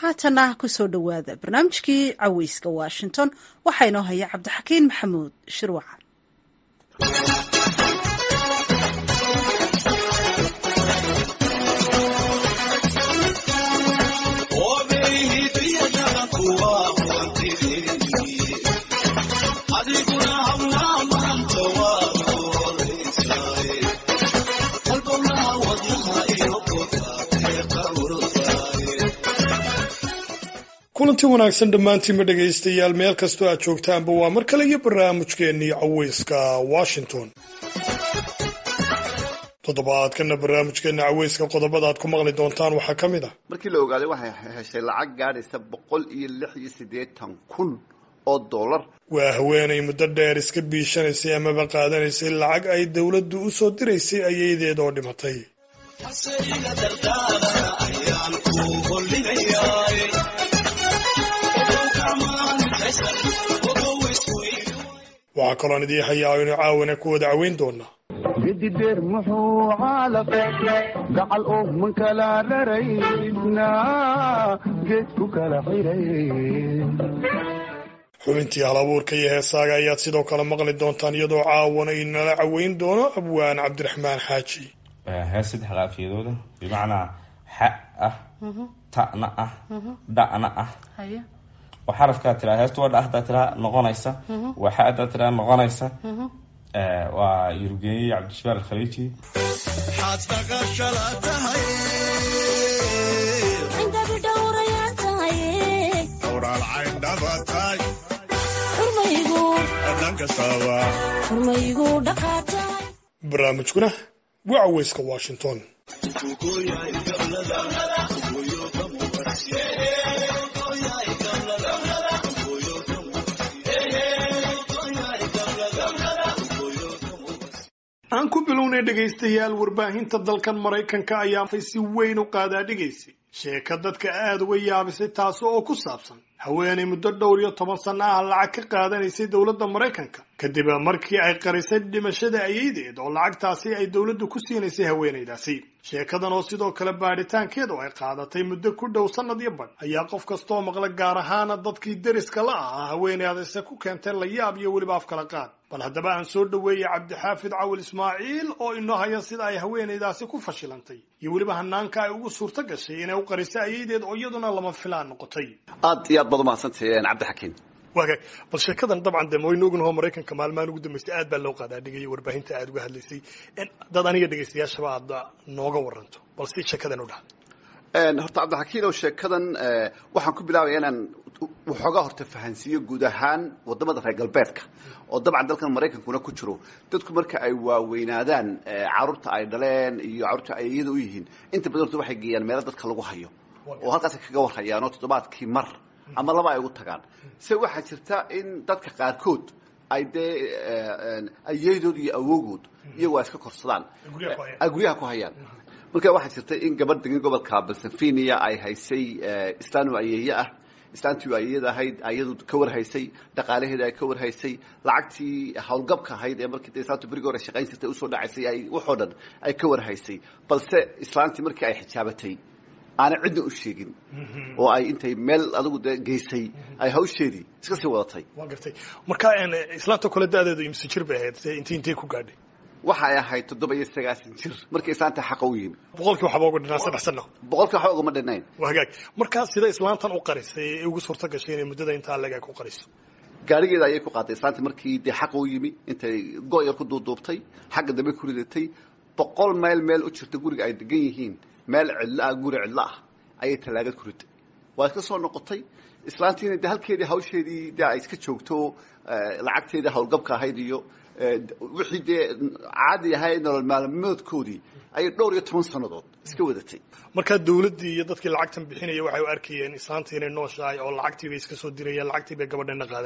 haatana kusoo dhowaada barnaamijkii caweyska washington waxaa inoo haya cabdixakiin maxamuud shirwacan kulanti wanaagsan dhammaantiinma dhegaystayaal meel kastoo aad joogtaanba waa mar kale iyo barnaamijkeennii caweyska washington toddobaadkana barnaamijkeena caweyska qodobada aad ku maqli doontaan waxaa ka mid ah markii la ogaaday waxay heshay lacag gaadhaysa boqol iyo lix iyo siddeetan kun oo dollar waa haweenay muddo dheer iska biishanaysay amaba qaadanaysay lacag ay dowladdu u soo diraysay ayadeed oo dhimatay waxaa kaloon idii hayaa aynu caawana ku wada caweyn doonaa gedideer muxuu caalaqe gacal oo man kala raraysna geed ku kala xiray xubintii hal abuurka iyo heesaaga ayaad sidoo kale maqli doontaan iyadoo caawana inala caweyn doono abwaan cabdiraxmaan xaaji hees saddex qaafiyadooda bimacnaa xa ah ta'na ah dha'na ah oo xarafkaa tiraa heestu waa dha hadaa tiraa noqonaysa waa xa hadaa tiraa noqonaysa waa yurugeeyey cabdishabaar alkhaliiji barnaamijkuna waa caweyska washington aan ku bilownay dhegaystayaal warbaahinta dalkan maraykanka ayaa si weyn u qaadaadhigaysay sheeka dadka aada uga yaabisay taasi oo ku saabsan haweenay muddo dhowr iyo toban sanno ah lacag ka qaadanaysay dowladda maraykanka kadib markii ay qarisay dhimashada ayeydeed oo lacagtaasi ay dowladdu ku siinaysay haweenaydaasi sheekadan oo sidoo kale baadhitaankeedu ay qaadatay muddo ku dhow sannad iyo badh ayaa qof kastaoo maqla gaar ahaana dadkii deriska la ahaa haweenaydase ku keentay layaab iyo weliba afkala qaad bal haddaba aan soo dhoweeyey cabdixaafid cawil ismaaciil oo inoo haya sida ay haweenaydaasi ku fashilantay iyo weliba hanaanka ay ugu suurto gashay inay u qarisay ayeydeed oo iyaduna lama filaan noqotay aad iyo aad baad umahadsantahay cabdixakiin waagaag bal sheekadan dabcan de waynu ognaho maraykanka maalmahan ugu dambeystay aad baa loo qaadaa dhigaya warbaahinta aada uga hadlaysay dad aniga dhegaystayaashaba aad nooga waranto bal si sheekadan u dhaha horta cabdixakiin oo sheekadan waxaan ku bilaabaya inaan waxoogaa horta fahansiiyo guud ahaan wadamada reer galbeedka oo dabcan dalkan maraykankuna ku jiro dadku marka ay waaweynaadaan caruurta ay dhaleen iyo caruurta ay iyada u yihiin inta badan horta waxay geeyaan meelo dadka lagu hayo oo halkaasay kaga warhayaan oo toddobaadkii mar ama laba ay ugu tagaan se waxaa jirta in dadka qaarkood ay dee ayeydood iyo awoogood iyagoo ay iska korsadaan ay guryaha ku hayaan marka waxaa jirta in gabadh degan gobolka balsafiniya ay haysay islaan ayeeye ah islaantii ayeyada ahayd ayadu ka warhaysay dhaqaalaheeda ay ka warhaysay lacagtii howlgabka ahayd ee markii islaantu berigi hore shaqayn jirtay usoo dhacaysay ay waxoo dhan ay ka warhaysay balse islaantii markii ay xijaabatay aanay cidna u sheegin oo ay intay meel adigu de geysay ay hawsheedii iska sii wadatay waa gartay marka islaanta kole da-deedu imse jir bay ahayd inti intay ku gaadhay waxay ahayd toddoba iyo sagaasan jir markii islaanta xaqa u yimi boqolkii waxba uga dhinaa saddex sano boqolkii waxba ugama dhinayn waa hagaag markaa sida islaantan u qarisay ee ugu suurto gashay inay muddada intaa legaa ku qariso gaarigeeda ayay ku qaaday islaantii markii dee xaqa u yimi intay go-yar ku duuduubtay xagga dambe ku ridatay boqol mayl meel u jirta guriga ay degan yihiin meel cidlo ah guri cidlo ah ayay tallaagad ku riday waa iska soo noqotay islaantiina de halkeedii hawsheedii de ay iska joogto lacagteedii howlgabka ahayd iyo wixii dee caadi ahayd nolol maalmoodkoodii ayay dhowr iyo toban sannadood iska wadatay markaa dawladdii iyo dadkii lacagtan bixinaya waxay u arkayeen islaanta inay nooshahay oo lacagtii bay iska soo dirayeen lacagtii bay gabadhana qaadanaysa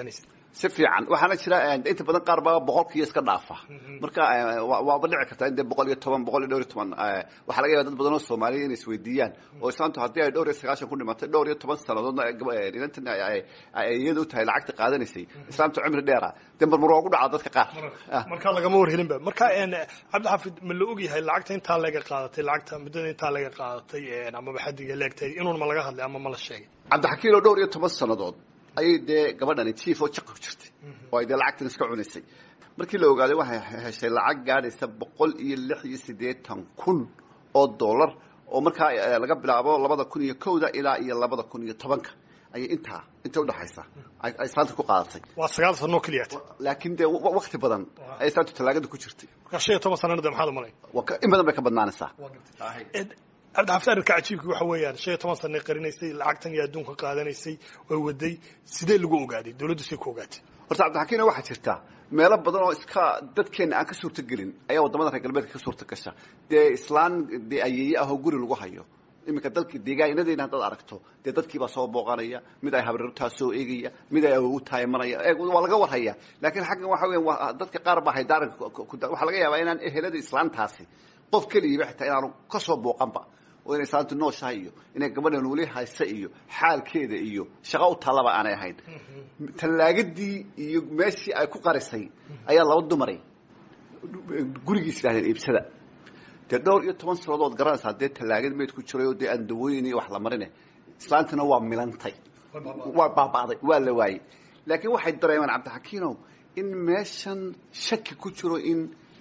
si fiican waxaana jira inta badan qaar baa boqolkiiyo iska dhaafa marka waaba dhici kartaa in dee boqol iyo toban boqol iyo dhowr iyo toban waxaa laga yaba dad badan oo soomaaliya inay isweydiiyaan oo islaantu haddii ay dhowr iyo sagaashan ku dhimatay dhowr iyo toban sannadoodna inantan iyada u tahay lacagta qaadanaysay islaamtu cimri dheera dee marmar waa ku dhacaa dadka qaar markaa lagama warhelinba marka cabdixaafid ma la ogyahay lacagta intaa laga qaadatay lacagta muddada intaa laga qaadatay amaba xadiga leegtay inuun ma laga hadlay ama ma la sheegay cabdixakiin oo dhowr iyo toban sannadood ayay dee gabadhani jief oo jaq ku jirtay oo ay dee lacagtan iska cunaysay markii la ogaaday waxay heshay lacag gaadhaysa boqol iyo lix iyo siddeetan kun oo dollar oo markaa laga bilaabo labada kun iyo kowda ilaa iyo labada kun iyo tobanka ayay intaa inta udhaxaysa ay islaanta ku qaadatay waa sagaal sano keliya laakiin dee wakti badan ay islaantu tallaagada ku jirtay markaa shan iyo toban sanana de maxaad umalay in badan bay ka badnaanaysaa cabdixaafid arrinka cajiibka waxa weeyaan shan iyo toban sanay qarinaysay lacagtan iyo adduunka qaadanaysay oo waday sidee lagu ogaaday dawladdu say ku ogaatay horta cabdixakiina waxaa jirta meelo badan oo iska dadkeena aan ka suurta gelin ayaa waddamada reer galbeedka ka suurta gasha dee islaan dee ayeeye ah oo guri lagu hayo iminka dalki deegaanadeyna haddaad aragto dee dadkiibaa soo booqanaya mid ay habrartaa soo eegaya mid ay awogu taayimanaya waa laga warhaya laakiin xaggan waxa weya waa dadka qaar baa haydaaran waxaa laga yaabaa inaan ehelada islaantaasi qof keligiiba xitaa inaanu ka soo booqanba oo inay islaantu nooshahay iyo inay gabadhan weli haysa iyo xaalkeeda iyo shaqo u tallaba aanay ahayn tallaagadii iyo meeshii ay ku qarisay ayaa laba dumaray gurigiis idhahdeen iibsada dee dhowr iyo toban sanadood garanaysaa dee tallaagad meyd ku jiray oo dee aan dawooyin iyo wax la marine islaantina waa milantay waa baaba'day waa la waayey laakiin waxay dareemeen cabdixakiinow in meeshan shaki ku jiro in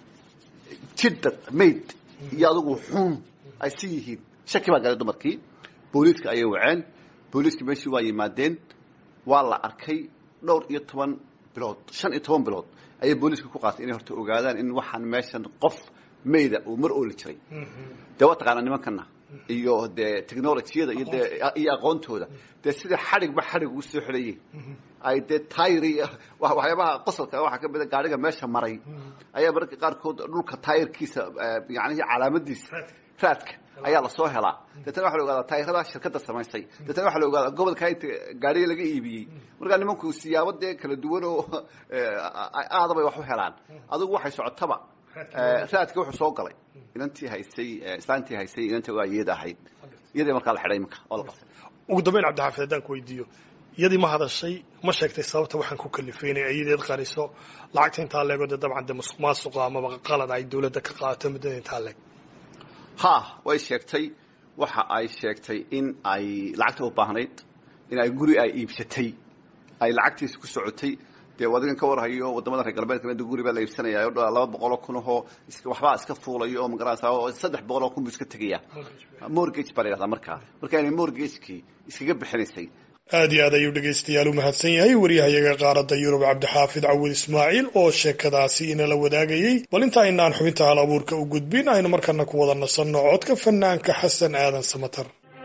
jidad mayd iyo adigu xun ay si yihiin shaki baa galay dumarkii booliiska ayay waceen booliiska meeshii waa yimaadeen waa la arkay dhowr iyo toban bilood shan iyo toban bilood ayay booliiska ku qaatay inay horta ogaadaan in waxaan meeshan qof mayda uu mar ooli jiray dee waa taqaanaa nimankana iyo dee technologiyada iyo dee iyo aqoontooda dee sida xadhigba xadhig ugu soo xidhayeen ay dee tayri waxyaabaha qosolka waxaa ka mida gaadhiga meesha maray ayaa mararka qaarkood dhulka tayrkiisa yanihi calaamadiisa raadka ayaa lasoo helaa deetana waxa la ogaadaa taayirada shirkadda samaysay deetana waxa la ogaadaa gobolka inta gaadhiga laga iibiyey markaa nimanku siyaabo dee kala duwan oo aadabay wax u helaan adigu waxay socotaba raadka wuxuu soo galay inantii haysay islaantii haysay inanta waa iyada ahayd iyadii markaa la xidhay iminka oo la qabtay ugu dambeyn cabdixaafid haddaan ku weydiiyo iyadii ma hadashay ma sheegtay sababta waxaan ku kalifay inay ayadeed qariso lacagta intaa leego dee dabcan dee musuq maasuqa amaba qalad ay dawladda ka qaadato muddada intaa leeg ha way sheegtay waxa ay sheegtay in ay lacagta u baahnayd in ay guri ay iibsatay ay lacagtiisa ku socotay dee adigan ka warhayo wadamada reer galbeedka de guri baa la iibsanaya o laba boqol oo kun ahoo waxbaa iska fuulayo oo magaranaysa oo saddex boqol oo kun buu iska tegaya mortgage baa la yihahdaa markaa marka inay mortgagekii iskaga bixinaysay aad iyo aad ayuu dhegaystayaal u mahadsan yahay waryahayaga qaaradda yurub cabdixaafid cawil ismaaciil oo sheekadaasi inala wadaagayey bal inta aynaan xubinta hal abuurka u gudbin aynu markana ku wada nasanno codka fanaanka xasan aadan samatar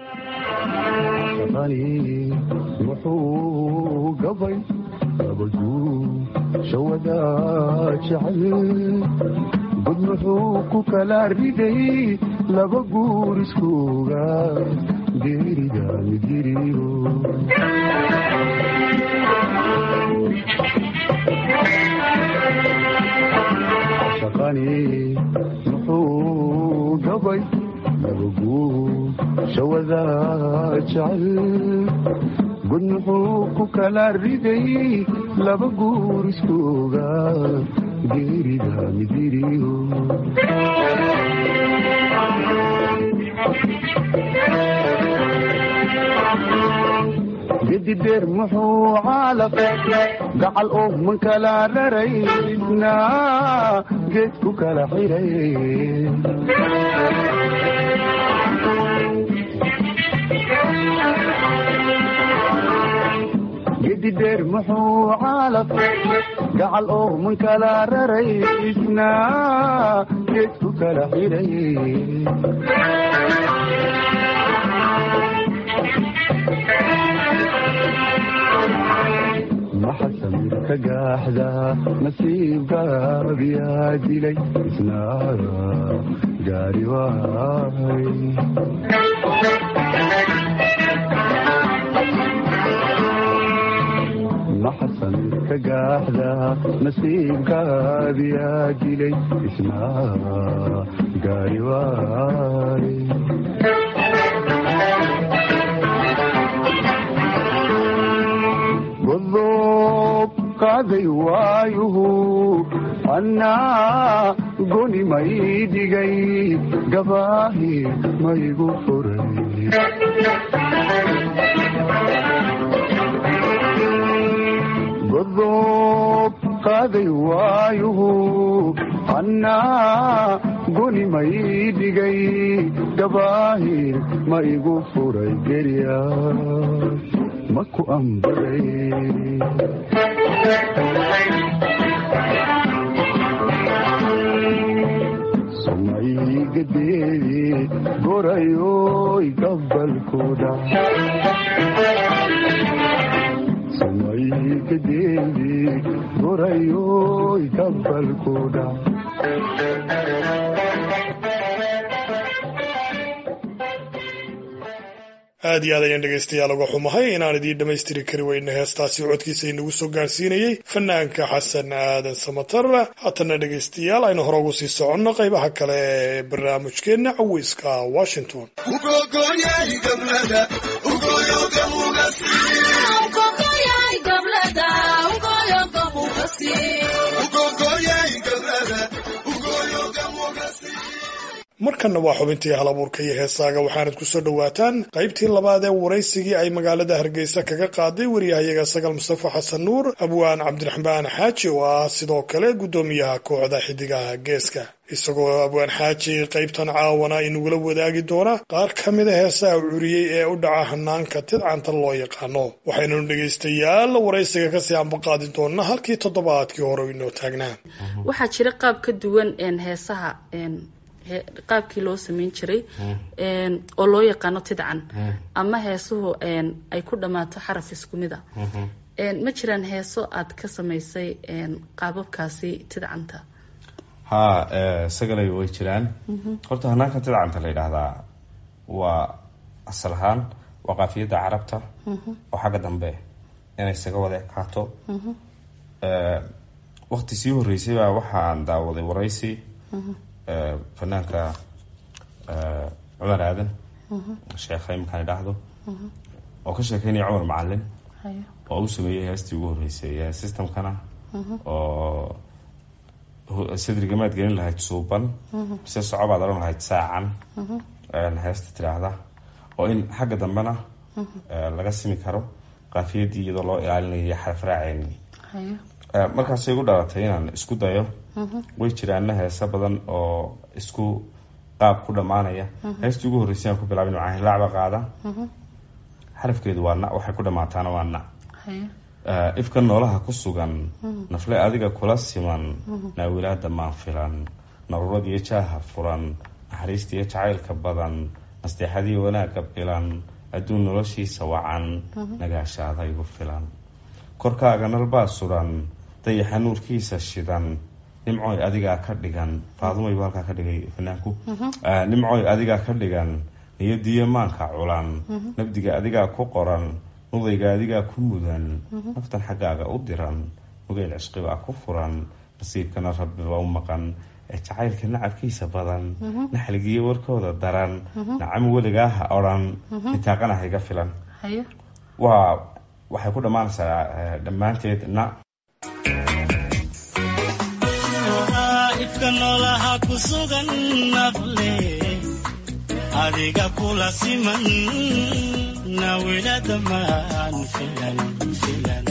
muxuu gabay abaduu shawada jecel bud muxuu ku kala riday laba guur iskuuga geerida midiriyo shaqani muxuu gabay laba guur shawada jecel bud muxuu ku kala riday laba guur iskuuga geerida midiriyo gedideer muxuu caalaqe gacal oo man kala raraysna geed ku kala xiray gedideer muxuu caalaqe gacal oo man kala raraysna geed ku kala xiray maxa samirka gaaxda nasiibgaabiyaa dilay isnaada gaari waay maxa samirka ka gaaxda nasiibkaadiyaa dilay isna gaari waay godob qaaday waayuhu annaa goni may dhigay gabaahi maygu furay godob qaaday waayuhu annaa goni may dhigay gabaahi ma igu furay gerya maku ambaday sumaygadeedi gorayoy gabalkuda sumaygadeedi gorayoy gabalkuda aad iyo aad ayaan dhegaystayaal uga xumahay inaan idiin dhammaystiri kari weyna heestaasi codkiisa inagu soo gaarsiinayey fanaanka xasan aadan samatar haatana dhegaystayaal aynu hore ugu sii soconno qaybaha kale ee barnaamijkeenna caweyska washington markanna waa xubintii hal abuurka iyo heesaaga waxaanad ku soo dhowaataan qaybtii labaad ee waraysigii ay magaalada hargeysa kaga qaaday wariyahayaga sagal mustafa xasan nuur abwaan cabdiraxmaan xaaji oo ah sidoo kale guddoomiyaha kooxda xidigaha geeska isagoo abwaan xaaji qaybtan caawana inugula wadaagi doona qaar ka mida heesaha curiyey ee u dhaca hanaanka tidcanta loo yaqaano waxaynanu dhegaystayaal waraysiga kasii ambaqaadi doona halkii toddobaadkii hore inoo taagnaa waxaa jira qaab ka duwan heesaha qaabkii loo sameyn jiray oo loo yaqaano tidcan ama heesuhu ay ku dhammaato xaraf isku mid a ma jiraan heeso aad ka samaysay qaababkaasi tidcanta ha sagalay way jiraan horta hanaanka tidcanta la yidhaahdaa waa asal ahaan waa qaafiyadda carabta oo xagga dambe inay isaga wada ekaato wakti sii horeysay baa waxaan daawaday waraysi fanaanka cumar aadan sheekha iminkaan idhaahdo oo ka sheekeynaya cumar macalin oo u sameeyey heestii ugu horreysay systemkana oo sadrigamaad gelin lahayd suuban mise soco baad odhan lahayd saacan heesta tidhaahda oo in xagga dambena laga simi karo qaafiyadii iyadoo loo ilaalinayo xaraf raaceen markaasay igu dhalatay inaan isku dayo way jiraana heese badan oo isku qaab ku dhammaanaya heestii ugu horreysay aan ku bilaabin macaa hilaacba qaada xarafkeedu waa na waxay ku dhammaataana waa na ifka noolaha ku sugan nafle adiga kula siman naawilaada maan filan naruurad iyo jaaha furan naxariista iyo jacaylka badan nasteexadiiyo wanaagga bilan adduun noloshiisa wacan nagaashaada igu filan korkaaga nalbaa suran dayaxa nuurkiisa shidan nimcoy adigaa ka dhigan faadumaybu halkaa ka dhigay fanaanku nimcoy adigaa ka dhigan niyadiyo maanka culan nabdiga adigaa ku qoran nudayga adigaa ku mudan naftan xaggaaga u diran mugeyl cishqibaa ku furan nasiibkana rabbiba u maqan ee jacaylka nacabkiisa badan naxligiyo warkooda daran nacam weligaaha odhan nitaaqana hayga filan waa waxay ku dhammaanaysaa dhammaanteed na ifka noolaha ku sugan nafle adiga kula siman nawilada maan filan filan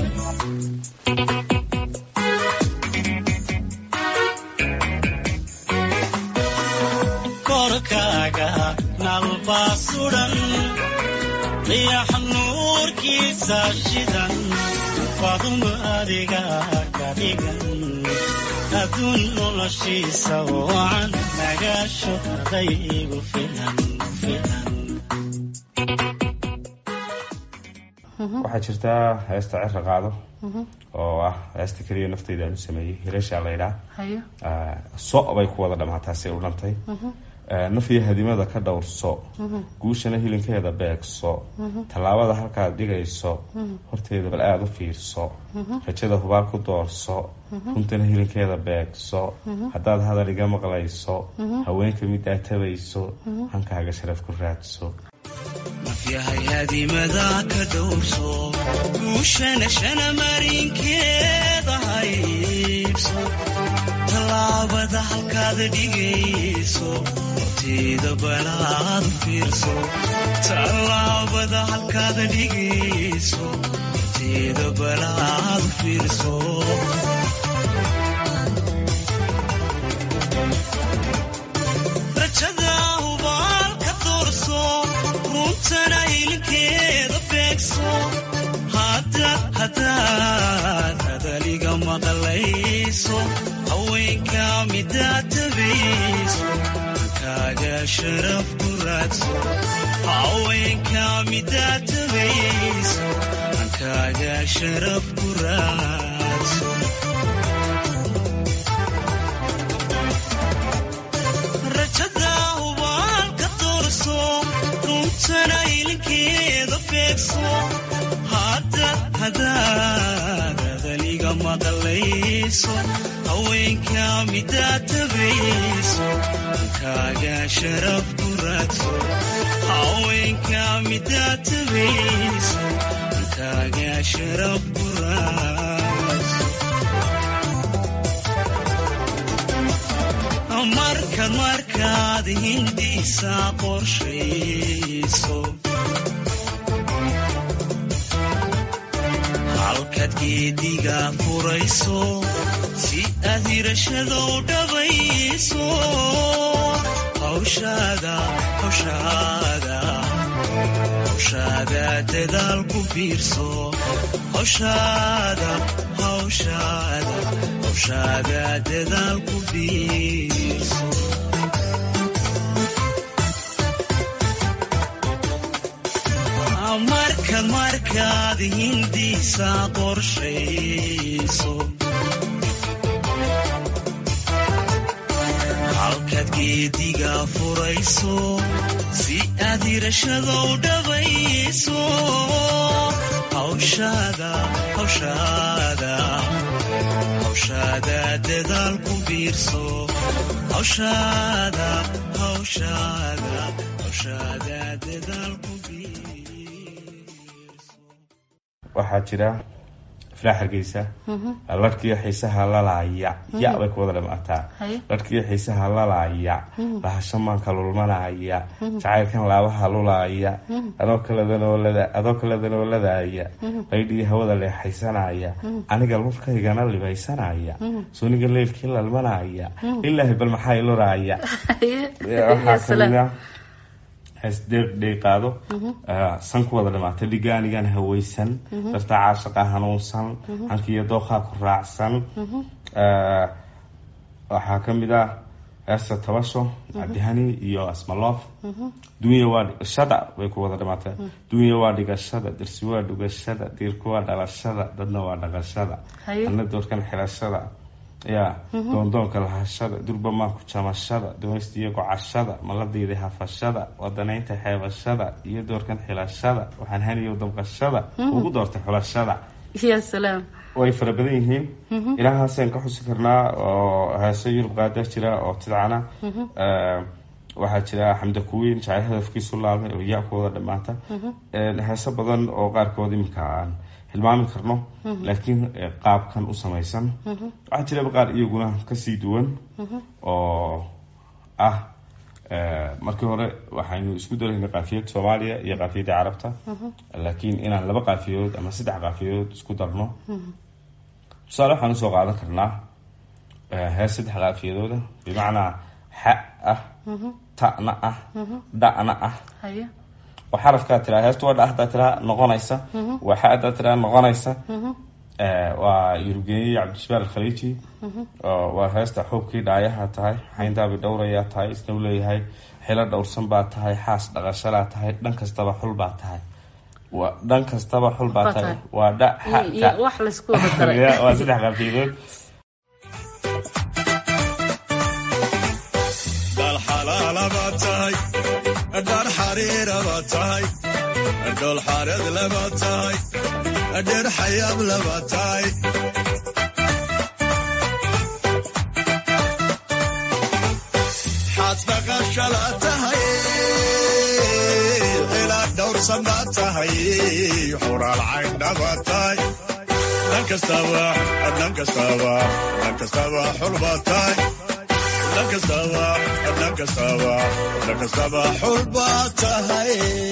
korkaaga nalbaa sudan riyax nuurkiisa shidan faduma adiga ka dhigan adduun noloshiisa wacan nagaasho ardaygu filan filan waxaa jirtaa heesta cira qaado oo ah heesta keliya nafteyda aan u sameeyey hilashaa la ydhaa so bay ku wada dhammaataasay u dhantay nafyo hadimada ka dhowrso guushana hilinkeeda beegso tallaabada halkaad dhigayso horteeda bal aada u fiirso rajada hubaal ku doorso runtana hilinkeeda beegso haddaad hadal iga maqlayso haweenka mid aad tabayso hankaaga sharaf ku raadso nafyahay hadimada ka dhowrso guushana shana marinkeeda haybso tallaabada halkaad dhigayso horteeda balaad fiirso tallaabada halkaad dhigayso horteeda balaad fiirso rajada hubaal ka doorso runtana ilinkeeda beegso haddaad haddaad hadaliga maqlayso haweenka midaad tabayso hankaaga sharaf ku raadso haweenka midaad tabayso hankaaga sharaf ku raadso rajada hubaal ka doorso runtana ilinkeeda beegso haddaad haddaad hadaliga maqlayso haweenka midaad tabayso hankaaga sharaf ku raadso haweenka midaad tabayso hankaaga sharaf ku raadso markaad markaad hindiisa qorshayso halkaad geediga furayso si aad hirashada u dhabayso hawshaada hawshaada hawshaada dadaal ku biirso hawshaada hawshaada hawshaada dadaal ku biirso markaad markaad hindiisa qorshayso halkaad geediga furayso si aad hirashada u dhabayso hawshaada hawshaada hawshaada dadaal ku biirso hawshaada hawshaada hawshaada dadaal ku biirso waxaa jira iflaa hargeysa larkiyo xiisaha lalaaya ya bay ku wada dhamaataa Haye. larkiyo xiisaha lalaaya lahasho maanka lulmanaya jacaylkan laabaha lulaaya adoo kaledanolada adoo kaledanoladaaya baydhii hawada leexaysanaya aniga lurkaygana libaysanaya suniga leelkii lalmanaya ilaahi bal maxaa iluraaya waxaa kamid ah heesdheeqaado san ku wada dhamaatay dhigaanigan haweysan dartaa caashaqa hanuunsan hankiyo dooqaa ku raacsan Eh, waxaa kamid ah heesta tabasho cabdihani iyo asmaloof dunya waa dhigashada bay ku wada dhamaatay dunya waa dhigashada dirsi waa dhugashada diirku waa dhalashada dadna waa dhaqashada Haye. ana doorkan xirashada ya doondoonka lahashada durbamaan ku jamashada dumaysta iyo gocashada maladiida hafashada wadanaynta xeebashada iyo doorkan xilashada waxaan haniyo dabqashada ugu doortay xulashada ya salaam way fara badan yihiin ilahaasaan ka xusi karnaa oo heese yurub qaada jira oo tidcana Eh, waxaa jira xamda kuwiin jacayl hadafkiisu laabmay oo ya ku wada dhamaata Eh, heese badan oo qaarkood iminka aan hilmaami karno laakiin eh, qaabkan u samaysan waxaa jiraba qaar iyaguna kasii duwan oo ah eh, markii hore waxaynu isku daraynay qaafiyad soomaaliya iyo qaafiyadda carabta laakiin inaan laba qaafiyood ama saddex qaafiyood isku darno tusaale waxaan usoo qaadan karnaa eh, hees saddex qaafiyadooda bimacnaa xa ah ta'na ah dha'na ah haye oo xarafkaa tiraa heesta waa dha haddaa tiraa noqonaysa waa xa haddaa tiraa noqonaysa Eh, waa yurubgeeye cabdishabaar alkhaliiji oo waa heesta xuubkii dhaayaha tahay xayndaabi dhowrayaa tahay isna u leeyahay xilo dhowrsan baa tahay xaas dhaqashalaa tahay dhan kastaba xul baa tahay waa dhan kastaba xul baa Baa tahay tahay. waa dha xa iyo iyo ta wax laysku wada daray Ya, waa saddex qafiidood bal xalaalaba dhar xariira baa tahay dhool xaareed laba tahay dheer xayaab laba tahay xaad dhaqashala tahay ilaa dhowrsan baa tahay xuraal cayndhaba tahay dhan kastaba dhan kastaba dhan kastaba xul baa tahay dhan kastaba dhan kastaba dhan kastaba xul baa tahay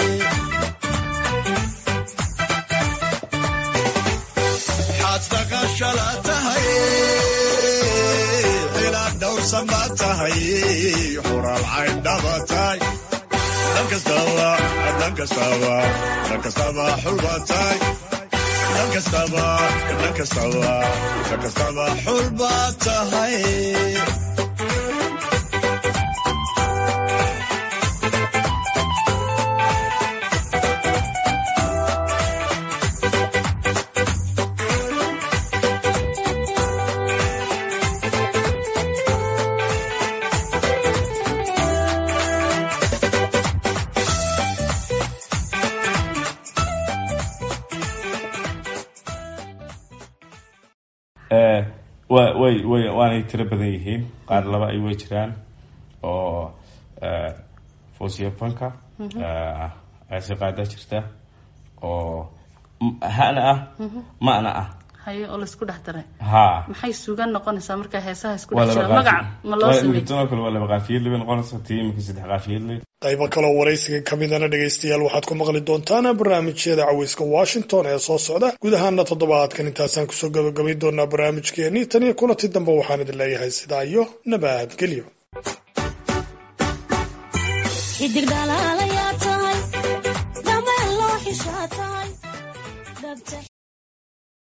xaad dhaqashala tahay ilaa dhowrsan baa tahay xuraal cayndhaba tahay dhan kastaba dhan kastaba dhan kastaba xul baa tahay dhan kastaba dhan kastaba dhan kastaba xul baa tahay wa way way waanay tiro badan yihiin qaar laba ay way jiraan oo fosiyafanka aasi qaada jirta oo hana ah ma'na ah haye oo laisku dhex daray ha maxay sugan noqonaysaa markaa heesaha isku waa dhex laba jira magac ma loo sameey qaafiyad kale waa laba qaafiyad bay noqonaysaa tii imika saddex qaafiyad leh qaybo kaloo waraysiga ka midana dhegaystayaal waxaad ku maqli doontaan barnaamijyada caweyska washington ee soo socda guud ahaana toddobaadkan intaasaan kusoo gabagabay doonaa barnaamijkeenii tan iyo kulanti dambe waxaan idin leeyahay sidaa iyo nabadgelyo xidig dhalaalayaa tahay dhameen loo xishaa tahay